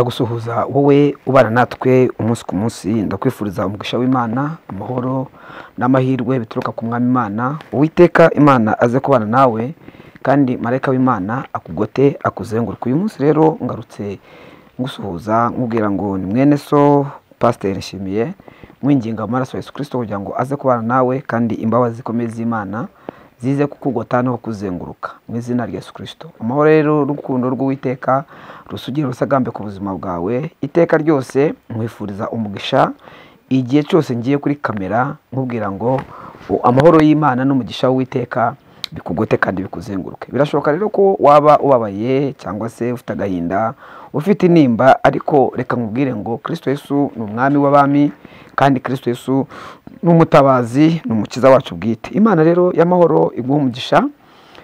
gusuhuza wowe ubana natwe umunsi ku munsi ndakwifuriza umugisha w'imana amahoro n'amahirwe bituruka ku mwami imana uwiteka imana aze kubana nawe kandi marayika w'imana akugote akuzenguruka uyu munsi rero ngarutse ngusuhuza nkubwira ngo ni mwene so pasiteri nshimiye mwinginga amaraso ya yesu kirisito kugira ngo aze kubana nawe kandi imbabazi zikomeye z'imana zize kukugota no kukuzenguruka mu izina rya yesu kirisito amahoro rero urukundo rw'uwiteka rusugire urusagambe ku buzima bwawe iteka ryose nkwifuriza umugisha igihe cyose ngiye kuri kamera nkubwira ngo amahoro y'imana n'umugisha w'uwiteka bikugote kandi bikuzenguruke birashoboka rero ko waba ubabaye cyangwa se ufite agahinda ufite intimba ariko reka nkubwire ngo kirisito yesu ni umwami w'abami kandi kirisito yesu ni umutabazi ni umukiza wacu bwite imana rero y'amahoro iguha umugisha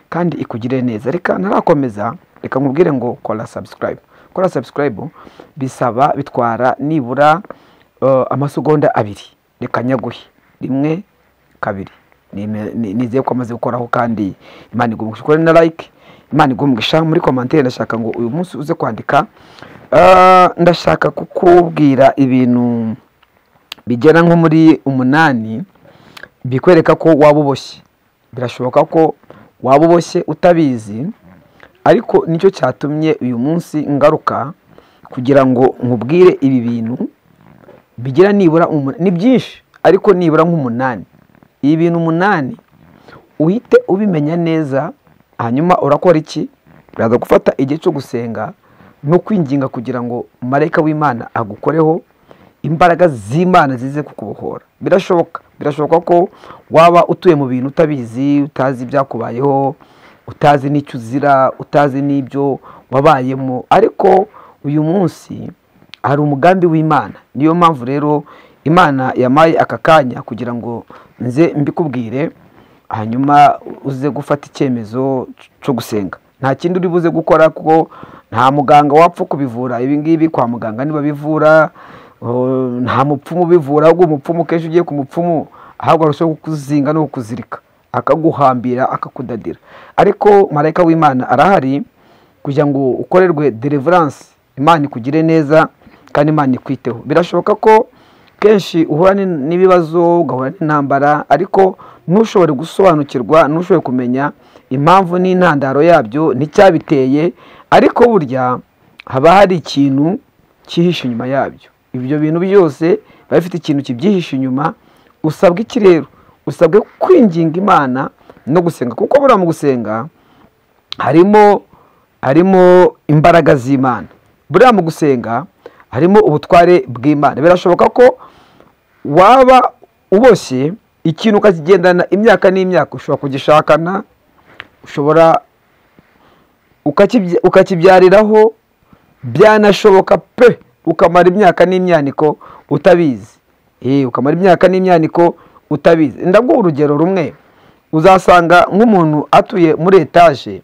kandi ikugire neza reka ntarakomeza reka nkubwire ngo kora sabusikarayibu kora sabusikarayibu bisaba bitwara nibura eh, amasegonda abiri reka nyaguhe rimwe kabiri Nime- nizeye ko amaze gukoraho kandi imana iguha umugisha ukore na like imana iguha umugisha muri komantere ndashaka ngo uyu munsi uze kwandika Ah, ndashaka kukubwira ibintu bigera nko muri umunani bikwereka ko waba uboshye birashoboka ko waba uboshye utabizi ariko nicyo cyatumye uyu munsi ngaruka kugira ngo nkubwire ibi bintu bigira nibura umu- ni byinshi ariko nibura nk'umunani ibi bintu umunani uhite ubimenya neza hanyuma urakora iki uraza gufata igihe cyo gusenga no kwinginga kugira ngo marayika w'imana agukoreho imbaraga z'imana zize kukubohora birashoboka birashoboka ko waba utuye mu bintu utabizi utazi ibyakubayeho utazi n'icyo uzira utazi n'ibyo wabayemo ariko uyu munsi hari umugambi w'imana niyo mpamvu rero imana yamaye aka kanya kugira ngo nze mbikubwire hanyuma uze gufata icyemezo cyo gusenga nta kindi uri buze gukora kuko nta muganga wapfa kubivura ibi ngibi kwa muganga niba bivura oh, nta mupfumu ubivura ahubwo umupfumu kenshi ugiye ku mupfumu ahubwo arushaho kukuzinga no kukuzirika akaguhambira akakudadira ariko marayika w'imana arahari kugira ngo ukorerwe deliverance imana ikugire neza kandi imana ikwiteho birashoboka ko kenshi uhura ni- n'ibibazo ugahura n'intambara ariko ntushobore gusobanukirwa ntushobore kumenya impamvu n'intandaro yabyo n'icyabiteye ariko burya haba hari ikintu cyihishe inyuma yabyo ibyo bintu byose biba bifite ikintu kibyihishe inyuma usabwa iki rero usabwe kwinginga imana no gusenga kuko buriya mu gusenga harimo harimo imbaraga z'imana buriya mu gusenga harimo ubutware bw'imana birashoboka ko waba uboshye ikintu ukakigendana imyaka n'imyaka ushobora kugishakana ushobora ukakibya- ukakibyariraho byanashoboka pe ukamara imyaka n'imyaniko utabizi Eh, ukamara imyaka n'imyaniko utabizi ndaguha urugero rumwe uzasanga nk'umuntu atuye muri etaje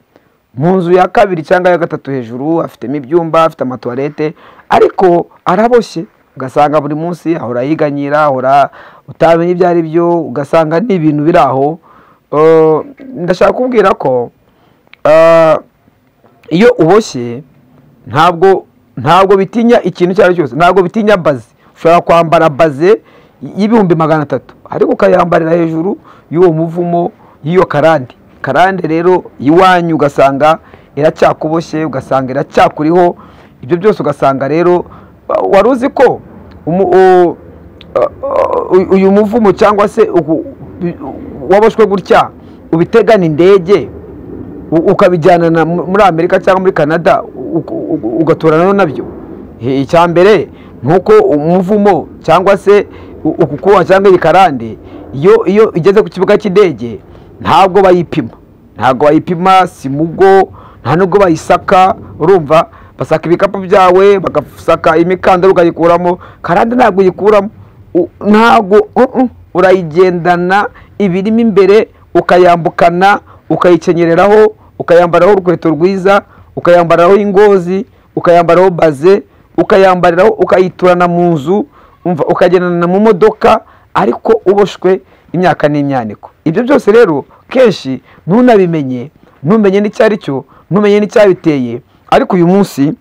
mu nzu ya kabiri cyangwa ya gatatu hejuru afitemo ibyumba afite amatuwarete ariko araboshye ugasanga buri munsi ahora yiganyira ahora utamenya ibyo ari byo ugasanga ni ibintu biri aho Eh, ndashaka kubwira ko eh, iyo uboshye ntabwo ntabwo bitinya ikintu icyo ari cyo cyose ntabwo bitinya baze ushobora kwambara baze y'ibihumbi magana atatu ariko ukayambarira hejuru y'uwo muvumo y'iyo karande karande rero iwanyu ugasanga iracyakuboshye ugasanga iracyakuriho ibyo byose ugasanga rero wa- wari uzi ko umu- u- u- uyu muvumo cyangwa se ugu- waboshwe gutya ubitegana indege u- ukabijyana na- muri amerika cyangwa muri canada u- u- u- ugaturana nabyo I- icya mbere ni uko umuvumo cyangwa se u- uku kuboha cyangwa iyi karande iyo iyo igeze ku kibuga cy'indege ntabwo bayipima ntabwo bayipima si mugo nta nubwo bayisaka urumva basaka ibikapu byawe bagasaka imikandara ukayikuramo karande ntabwo uyikuramo U- ntabwo uh-uh. urayigendana ibirimo imbere ukayambukana ukayikenyereraho ukayambaraho urukweto rwiza ukayambaraho ingozi ukayambaraho baze ukayambariraho ukayiturana mu nzu umva ukagendana mu modoka ariko uboshwe imyaka n'imyaniko ibyo byose rero kenshi ntunabimenye ntumenye n'icyo ari cyo ntumenye n'icyabiteye ariko uyu munsi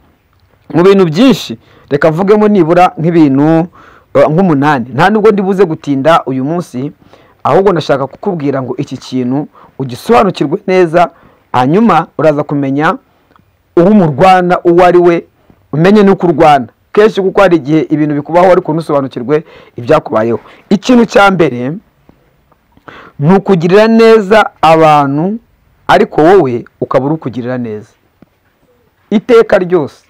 mu bintu byinshi reka mvugemo nibura nk'ibintu eh, nk'umunani nta nubwo ndibuze gutinda uyu munsi ahubwo ndashaka kukubwira ngo iki kintu ugisobanukirwe neza hanyuma uraza kumenya uwo umurwana uwo ari we umenye n'uko urwana kenshi kuko hari igihe ibintu bikubaho ariko ntusobanukirwe ibyakubayeho ikintu cya mbere ni ukugirira neza abantu ariko wowe ukaba uri ukugirira neza iteka ryose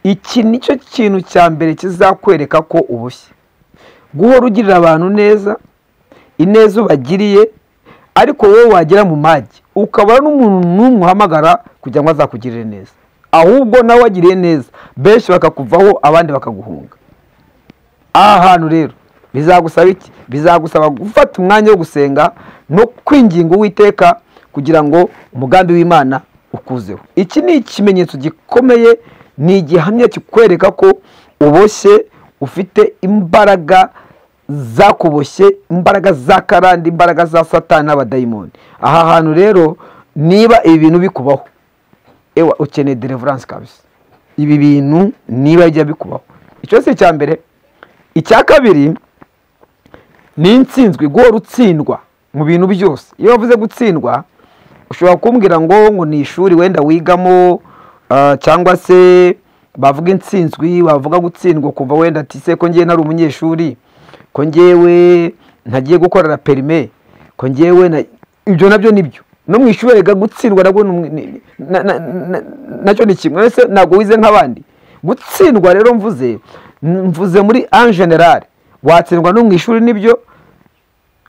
iki ni cyo kintu cya mbere kizakwereka ko ubushye guhora ugirira abantu neza ineza ubagiriye ariko wowe wagera mu magi ukaba n'umuntu n'umwe uhamagara kugira ngo azakugirire neza ahubwo nawe wagiriye neza benshi bakakuvaho abandi bakaguhunga aha hantu rero bizagusaba iki bizagusaba gufata umwanya wo gusenga no kwinginga uwiteka kugira ngo umugambi w'imana ukuzeho iki ni ikimenyetso gikomeye ni igihamya kikwereka ko uboshye ufite imbaraga zakuboshye imbaraga za karande imbaraga za satani n'abadayimoni aha hantu rero niba ibi bintu bikubaho ewa ukeneye deliverance kabisa ibi bintu niba bijya bikubaho icyo si icya mbere icya kabiri ni insinzwi guhora utsindwa mu bintu byose iyo wavuze gutsindwa ushobora kumbwira ngo ngo ni ishuri wenda wigamo ah, cyangwa se bavuga insinzwi bavuga gutsindwa kuva wenda ati se ko ngewe nari umunyeshuri ko ngewe ntagiye gukorera perime ko ngewe na- ibyo nabyo ni byo no mu ishuri rega gutsindwa nabwo ni umwe- ni- na- na- na- nacyo ni kimwe ese ntabwo wize nk'abandi gutsindwa rero mvuze mvuze muri en general watsindwa no mu ishuri nibyo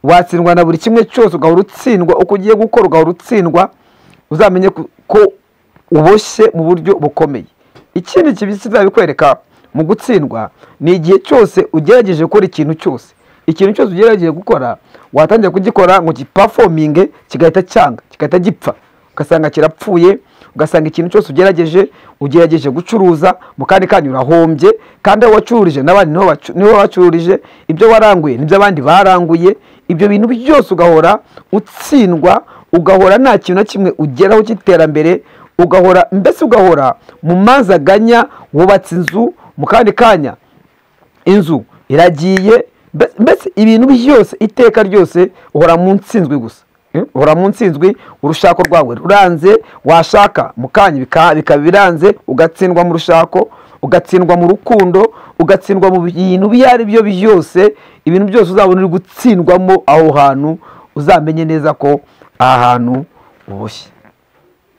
watsindwa na buri kimwe cyose ugahora utsindwa uko ugiye gukora ugahora utsindwa uzamenye ku- ko uboshye mu buryo bukomeye ikindi kibi kizabikwereka mu gutsindwa ni igihe cyose ugerageje gukora ikintu cyose ikintu cyose ugerageje gukora watangira kugikora ngo gipafominge kigahita cyanga kigahita gipfa ugasanga kirapfuye ugasanga ikintu cyose ugerageje ugerageje gucuruza mu kandi kanyu urahombye kandi aho wacururije n'abandi niho bacu- niho wacururije ibyo waranguye n'ibyo abandi baranguye ibyo bintu byose ugahora utsindwa ugahora nta kintu na kimwe ugeraho cy'iterambere ugahora mbese ugahora mu mazi aganya wubatse inzu mu kandi kanya inzu iragiye mbe- mbese ibintu byose iteka ryose uhora mu nsinzwi gusa Eh, uhora mu nsinzwi urushako rwawe ruranze washaka mu kanya bika- bikaba biranze ugatsindwa mu rushako ugatsindwa mu rukundo ugatsindwa mu bintu ibyo ari byo byose ibintu byose uzabona uri gutsindwamo aho hantu uzamenye neza ko aha hantu uboshye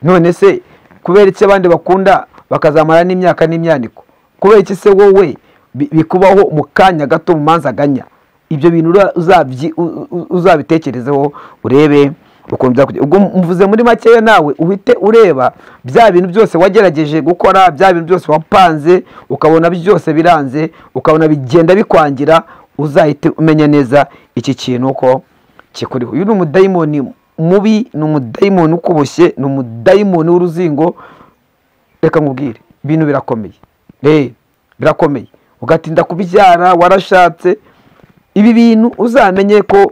none se kubera iki abandi bakunda bakazamara n'imyaka n'imyaniko kubera iki se wowe bi- bikubaho mu kanya gato mu manza aganya ibyo bintu ura- uzabyi- u- u- uzabitekerezeho urebe ukuntu byakujya ubwo mvuze muri makeya nawe uhite ureba bya bintu byose wagerageje gukora bya bintu byose wapanze ukabona byose biranze ukabona bigenda bikwangira uzahite umenya neza iki kintu ko kikuriho uyu ni umudayimoni mubi ni umudayimoni ukuboshye ni umudayimoni w'uruzingo reka nkubwire ibintu birakomeye Eh, birakomeye ugatinda kubyara warashatse ibi bintu uzamenye ko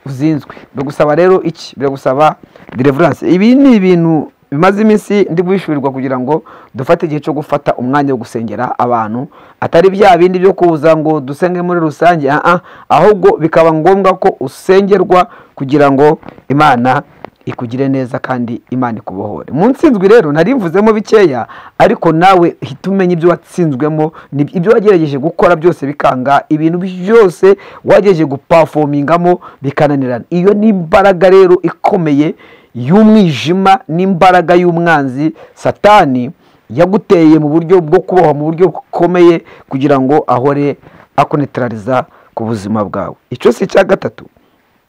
uzinzwe biragusaba rero iki biragusaba deliverance ibi ni ibintu bimaze iminsi ndi guhishurirwa kugira ngo dufate igihe cyo gufata umwanya wo gusengera abantu atari bya bindi byo kuza ngo dusenge muri rusange ah ah, ahubwo bikaba ngombwa ko usengerwa kugira ngo imana ikugire neza kandi imana ikubohore mu nsinzwi rero nari mvuzemo bikeya ariko nawe hita umenya ibyo watsinzwemo ni- ibyo wagerageje gukora byose bikanga ibintu byose wagerageje gupafomingamo bikananirana iyo ni imbaraga rero ikomeye y'umwijima n'imbaraga y'umwanzi satani yaguteye mu buryo bwo kubohwa mu buryo bukomeye kugira ngo ahore akonetarariza ku buzima bwawe icyo si icya gatatu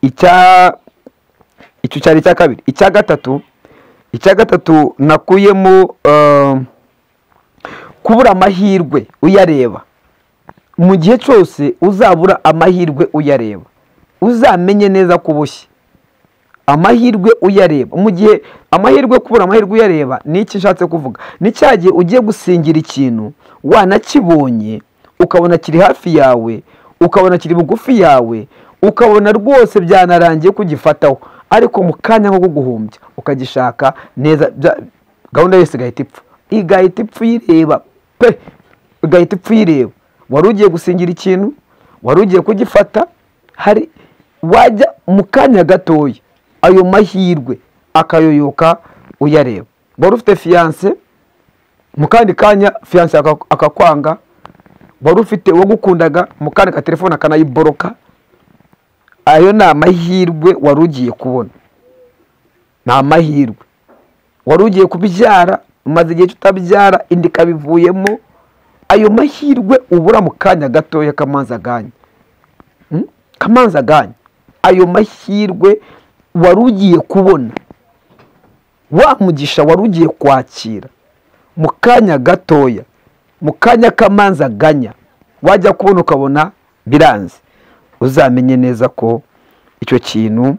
icya icyo cyari icya kabiri icya gatatu icya gatatu nakuyemo eh, kubura amahirwe uyareba mu gihe cyose uzabura amahirwe uyareba uzamenye neza ko uboshye amahirwe uyareba mu gihe amahirwe kubura amahirwe uyareba ni iki nshatse kuvuga ni cya gihe ugiye gusingira ikintu wanakibonye ukabona kiri hafi yawe ukabona kiri bugufi yawe ukabona rwose byanarangiye kugifataho ariko mu kanya nko guhumbya ukagishaka neza bya- gahunda yose igahita ipfa igahita ipfa uyireba pe ugahita upfa uyireba wari ugiye gusingira ikintu wari ugiye kugifata hari wajya mu kanya gatoya ayo mahirwe akayoyoka uyareba wari ufite fiyanse mu kandi kanya fiyanse aka- akakwanga wari ufite uwo gukundaga mu kandi ka telefone akanayiboroka ayo ni amahirwe wari ugiye kubona ni amahirwe wari ugiye kubyara umaze igihe tutabyara inda ikabivuyemo ayo mahirwe ubura mu kanya gatoya k'amazi aganye Mm? kamanzi aganye ayo mahirwe wari ugiye kubona wa mugisha wari ugiye kwakira mu kanya gatoya mu kanya k'amanzi aganya wajya kubona ukabona biranze uzamenye neza ko icyo kintu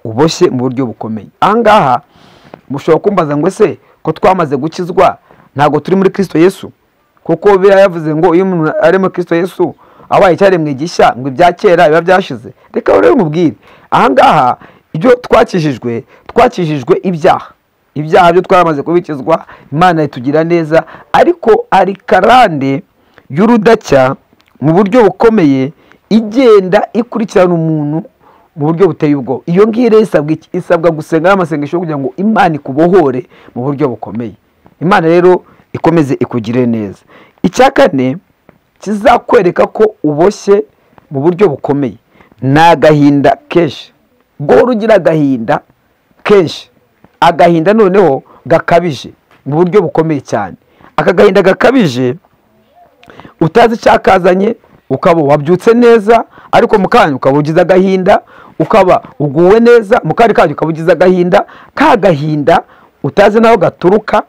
uboshye mu buryo bukomeye aha ngaha mushobora kumbaza ngo ese ko twamaze gukizwa ntabwo turi muri kirisito yesu kuko biba yavuze ngo iyo umuntu ari muri kirisito yesu abaye icyaremwe gishya ngo ibya kera biba byashize reka rero mubwire aha ngaha ibyo twakijijwe twakijijwe ibyaha ibyaha byo twamaze kubikizwa imana itugira neza ariko ari karande y'urudacya mu buryo bukomeye igenda ikurikirana umuntu mu buryo buteye ubwoba iyo ngiyo rero isabwa iki? isabwa gusenga n'amasengesho kugira ngo imana ikubohore mu buryo bukomeye imana rero ikomeze ikugire neza icya kane kizakwereka ko uboshye mu buryo bukomeye ni agahinda kenshi guhora ugira agahinda kenshi agahinda noneho gakabije mu buryo bukomeye cyane aka gahinda gakabije utazi icyakazanye ukaba wabyutse neza ariko mu kanya ukaba ugize agahinda ukaba uguwe neza mu kandi kanya ukaba ugize agahinda ka gahinda utazi n'aho gaturuka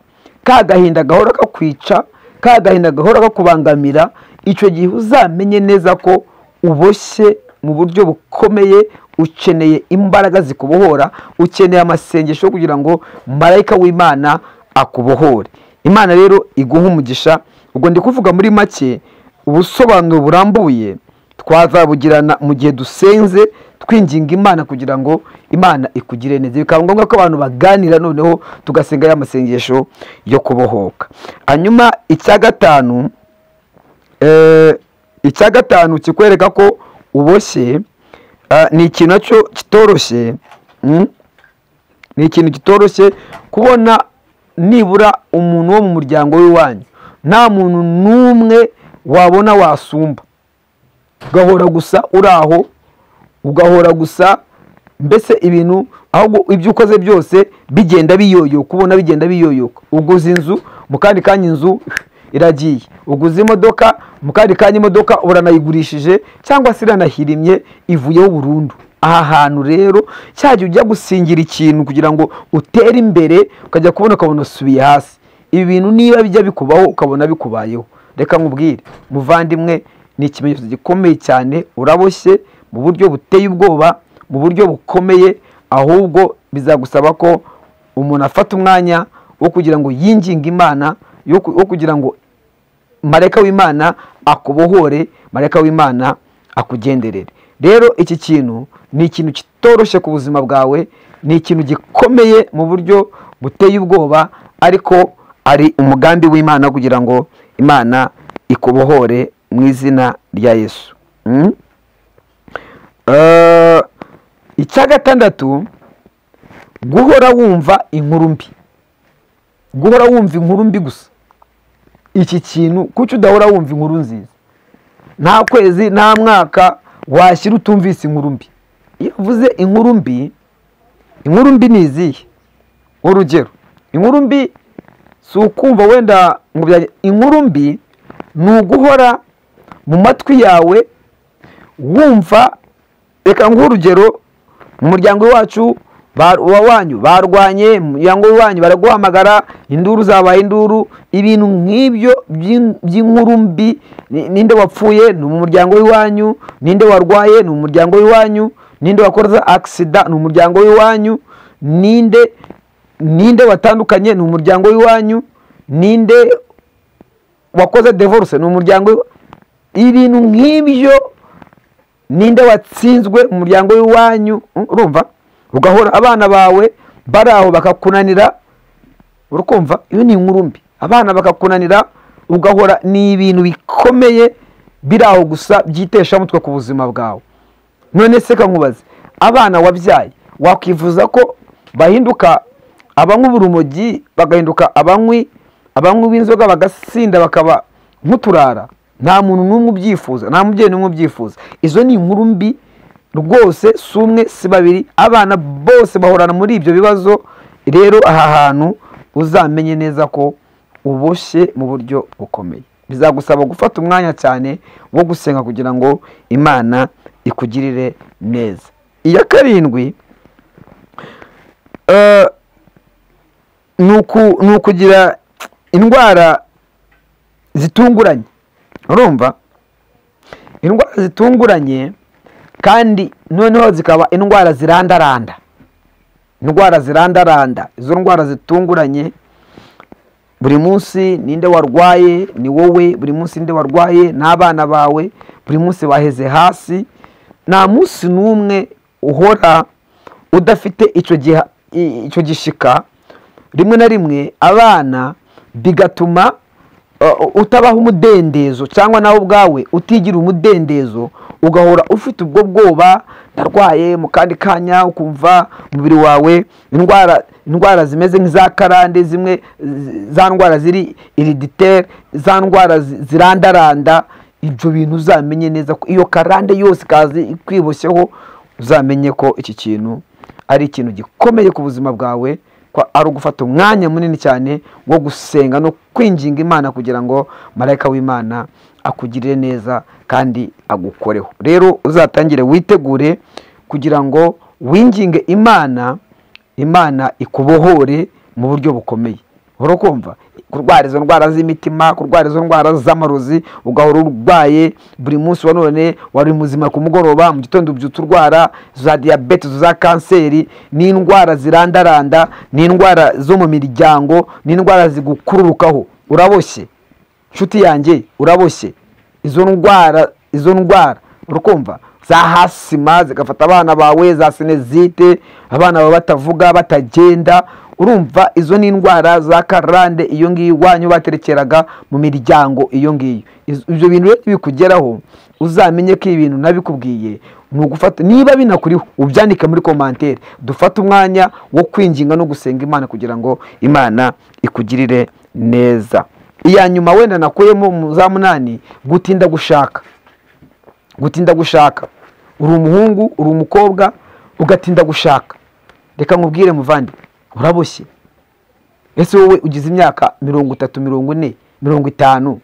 ka gahinda gahora kakwica ka gahinda gahora kakubangamira icyo gihe uzamenye neza ko uboshye mu buryo bukomeye ukeneye imbaraga zikubohora ukeneye amasengesho kugira ngo marayika w'imana akubohore imana rero iguha umugisha ubwo ndi kuvuga muri make ubusobanuro burambuye twazabugirana mu gihe dusenze twinginga imana kugira ngo imana ikugire neza bikaba ngombwa ko abantu baganira noneho tugasenga ya masengesho yo kubohoka hanyuma icya gatanu eh, icya gatanu kikwereka ko uboshye ah, ni ikintu nacyo kitoroshye mm? ni ikintu kitoroshye kubona nibura umuntu wo mu muryango w'iwanyu nta muntu n'umwe wabona wasumba ugahora gusa uri aho ugahora gusa mbese ibintu ahubwo ibyo ukoze byose bigenda biyoyoka ubona bigenda biyoyoka uguze inzu mu kandi kanya inzu iragiye uguze imodoka mu kandi kanya imodoka uranayigurishije cyangwa se iranahirimye ivuyeho burundu aha hantu rero cyajya ujya gusingira ikintu kugira ngo utere imbere ukajya kubona ukabona usubiye hasi ibi bintu niba bijya bikubaho ukabona bikubayeho reka nkubwire muvandimwe ni ikimenyetso gikomeye cyane uraboshye mu buryo buteye ubwoba mu buryo bukomeye ahubwo bizagusaba ko umuntu afata umwanya wo kugira ngo yinginge imana yo ku- wo kugira ngo marayika w'imana akubohore marayika w'imana akugenderere rero iki kintu ni ikintu kitoroshye ku buzima bwawe ni ikintu gikomeye mu buryo buteye ubwoba ariko ari umugambi w'imana kugira ngo imana ikubohore mu izina rya yesu Mm? Eh, icya gatandatu guhora wumva inkuru mbi guhora wumva inkuru mbi gusa iki kintu kuki udahora wumva inkuru nziza nta kwezi nta mwaka washyira utumvise inkuru mbi iyo uvuze inkuru mbi inkuru mbi ni izihe urugero inkuru mbi si ukumva wenda ngo bya- inkuru mbi ni uguhora mu matwi yawe wumva reka nguhe urugero mu muryango wacu wanyu barwanye mu muryango wanyu baraguhamagara induru zabaye induru ibintu nk'ibyo by'in- by'inkuru mbi ni- ninde wapfuye ni mu muryango w'iwanyu ninde warwaye ni mu muryango w'iwanyu ninde wakoze agisida ni umuryango w'iwanyu ninde ninde watandukanye ni umuryango w'iwanyu ninde wakoze divorce ni umuryango w'iwa- ibintu nk'ibyo ninde watsinzwe mu muryango w'iwanyu Mm, urumva ugahora abana bawe bari aho bakakunanira urikumva iyo ni inkuru mbi abana bakakunanira ugahora ni ibintu bikomeye biri aho gusa byiteshamutwe ku buzima bwawe none se kankubaze abana wabyaye wakwifuza ko bahinduka abanywa urumogi bagahinduka abanywi abanywi b'inzoga bagasinda bakaba nk'uturara nta muntu n'umwe ubyifuza nta mubyeyi n'umwe ubyifuza izo ni inkuru mbi rwose si umwe si babiri abana bose bahorana muri ibyo bibazo rero aha hantu uzamenye neza ko uboshye mu buryo bukomeye bizagusaba gufata umwanya cyane wo gusenga kugira ngo imana ikugirire neza iya karindwi eh, ni uku- ni ukugira indwara zitunguranye urumva indwara zitunguranye kandi noneho zikaba indwara zirandaranda indwara zirandaranda izo ndwara zitunguranye buri munsi ninde warwaye ni wowe buri munsi ninde warwaye ni abana bawe buri munsi waheze hasi nta munsi n'umwe uhora udafite icyo giha- i- icyo gishika rimwe na rimwe abana bigatuma uh, utabaha umudendezo cyangwa nawe ubwawe utigira umudendezo ugahora ufite ubwo bwoba ndarwaye mu kandi kanya ukumva umubiri wawe indwara indwara zimeze nk'iza karande zimwe zi- za ndwara ziri iriditere za ndwara zi- zirandaranda ibyo bintu uzamenye neza ko iyo karande yose ikaza ikwiboshyeho uzamenye ko iki kintu ari ikintu gikomeye ku buzima bwawe ko ari ugufata umwanya munini cyane wo gusenga no kwinginga imana kugira ngo marayika w'imana akugirire neza kandi agukoreho rero uzatangire witegure kugira ngo winginge imana imana ikubohore mu buryo bukomeye urakumva kurwara izo ndwara z'imitima kurwara izo ndwara z'amarozi ugahora urwaye buri munsi wa none wari muzima ku mugoroba mu gitondo ubyutse urwara za diyabete za kanseri ni indwara zirandaranda ni indwara zo mu miryango ni indwara zigukururukaho uraboshye nshuti yanjye uraboshye izo ndwara izo ndwara urakumva za hasima zigafata abana bawe za sinezite abana bawe batavuga batagenda urumva izo ni indwara za karande iyo ngiyo iwanyu baterekeraga mu miryango iyo ngiyo Iz- ibyo bintu rero bikugeraho uzamenye ko ibintu nabikubwiye ni ugufata niba binakuriho ubyandike muri komantere dufate umwanya wo kwinginga no gusenga imana kugira ngo imana ikugirire neza iya nyuma wenda nakuyemo mu za munani gutinda gushaka gutinda gushaka uri umuhungu uri umukobwa ugatinda gushaka reka nkubwire muvandi uraboshye ese wowe ugize imyaka mirongo itatu mirongo ine mirongo itanu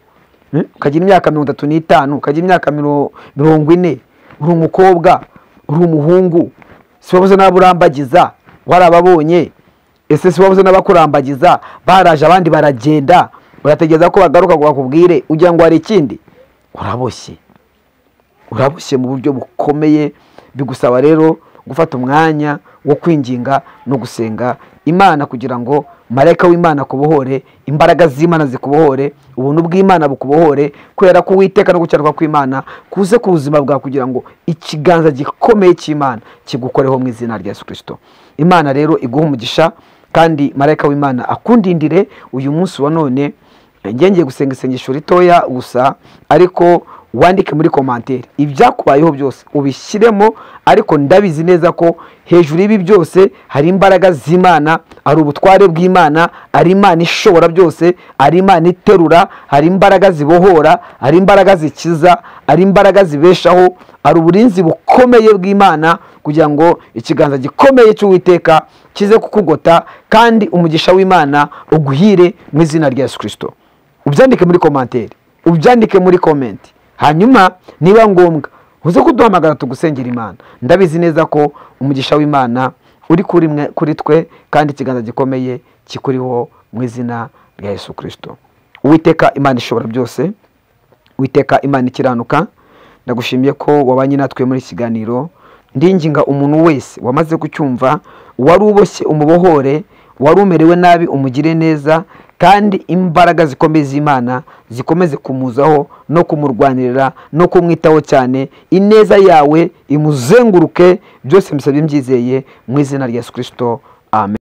eh? ukagira imyaka mirongo itatu n'itanu ukagira imyaka miro- mirongo ine uri umukobwa uri umuhungu si wabuze n'abo urambagiza warababonye ese si wabuze n'abakurambagiza baraje abandi baragenda urategereza ko bagaruka ngo bakubwire ugira ngo hari ikindi uraboshye uraboshye mu buryo bukomeye bigusaba rero gufata umwanya wo kwinginga no gusenga imana kugira ngo marayika w'imana akubohore imbaraga z'imana zikubohore ubuntu bw'imana bukubohore kubera ko uwiteka no gucyaruka kw'imana kuze ku buzima bwawe kugira ngo ikiganza gikomeye cy'imana kigukoreho mu izina rya yesu kirisito imana rero iguha umugisha kandi marayika w'imana akundindire uyu munsi wa none njye ngiye gusenga isengesho ritoya gusa ariko wandike muri komantere ibyakubayeho byose ubishyiremo ariko ndabizi neza ko hejuru y'ibi byose hari imbaraga z'imana hari ubutware bw'imana hari imana ishobora byose hari imana iterura hari imbaraga zibohora hari imbaraga zikiza hari imbaraga zibeshaho hari uburinzi bukomeye bw'imana kugira ngo ikiganza gikomeye cy'uwiteka kize kukugota kandi umugisha w'imana uguhire mu izina rya yesu kirisito ubyandike muri komantere ubyandike muri komenti hanyuma niba ngombwa uze kuduhamagara tugusengera imana ndabizi neza ko umugisha w'imana uri kuri mwe- kuri twe kandi ikiganza gikomeye kikuriho mu izina rya yesu kirisito uwiteka imana ishobora byose witeka imana ikiranuka ndagushimiye ko wabanye natwe muri iki kiganiro ndinginga umuntu wese wamaze kucyumva wari uboshye umubohore wari umerewe nabi umugire neza kandi imbaraga zikomeye z'imana zikomeze kumuzaho no kumurwanirira no kumwitaho cyane ineza yawe imuzenguruke byose mbisabye mbyizeye mu izina rya yesu kirisito amen